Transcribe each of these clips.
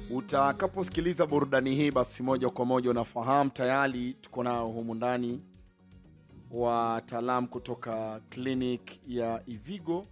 Utakaposikiliza burudani hii, basi moja kwa moja unafahamu tayari tuko nao humu ndani wataalamu kutoka clinic ya Ivigo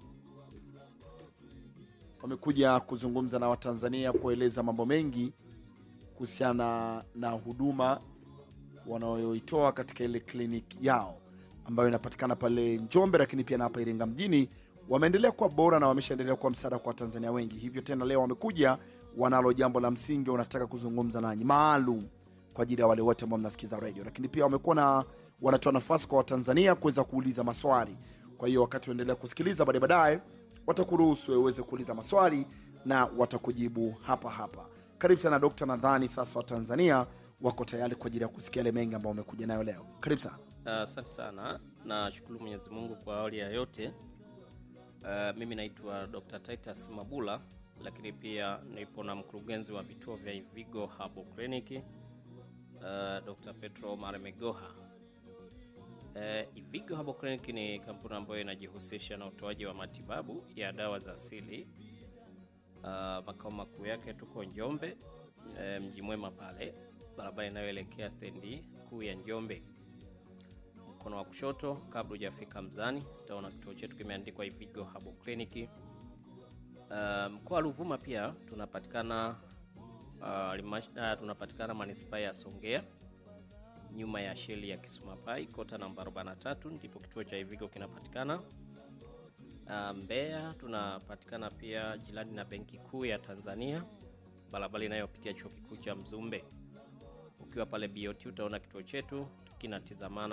wamekuja kuzungumza na Watanzania kueleza mambo mengi kuhusiana na huduma wanayoitoa katika ile kliniki yao ambayo inapatikana pale Njombe, lakini pia na hapa Iringa mjini. Wameendelea kuwa bora na wameshaendelea kuwa msaada kwa Watanzania wengi. Hivyo tena leo wamekuja, wanalo jambo la msingi wanataka kuzungumza nanyi maalum kwa ajili ya wale wote ambao mnasikiza radio, lakini pia wamekuwa na wanatoa nafasi kwa Watanzania kuweza kuuliza maswali. Kwa hiyo wakati unaendelea kusikiliza, baadaye baadaye watakuruhusu wewe uweze kuuliza maswali na watakujibu hapa hapa. Karibu sana Dokta. Nadhani sasa Watanzania wako tayari kwa ajili ya kusikia yale mengi ambayo umekuja nayo leo. Karibu sana. Asante sana, nashukuru Mwenyezi Mungu kwa awali ya yote. Uh, mimi naitwa Dr. Titus Mabula, lakini pia nipo na mkurugenzi wa vituo vya Ivigo Herbal Clinic uh, Dr. Petro Maremegoha. Uh, Ivigo Herbal Clinic ni kampuni ambayo inajihusisha na utoaji wa matibabu ya dawa za asili. Uh, makao makuu yake tuko Njombe, uh, mji mwema pale, barabara inayoelekea stendi kuu ya Njombe mkono wa kushoto kabla hujafika Mzani utaona kituo chetu kimeandikwa Ivigo Herbal Clinic. Uh, mkoa wa Ruvuma pia tunapatikana uh, limash, uh, tunapatikana manispaa ya Songea nyuma ya sheli ya Kisumapai kota namba 43 ndipo kituo cha Ivigo kinapatikana. Uh, Mbeya tunapatikana pia jirani na Benki Kuu ya Tanzania, barabara inayopitia chuo kikuu cha Mzumbe. Ukiwa pale BOT utaona kituo chetu kinatizamana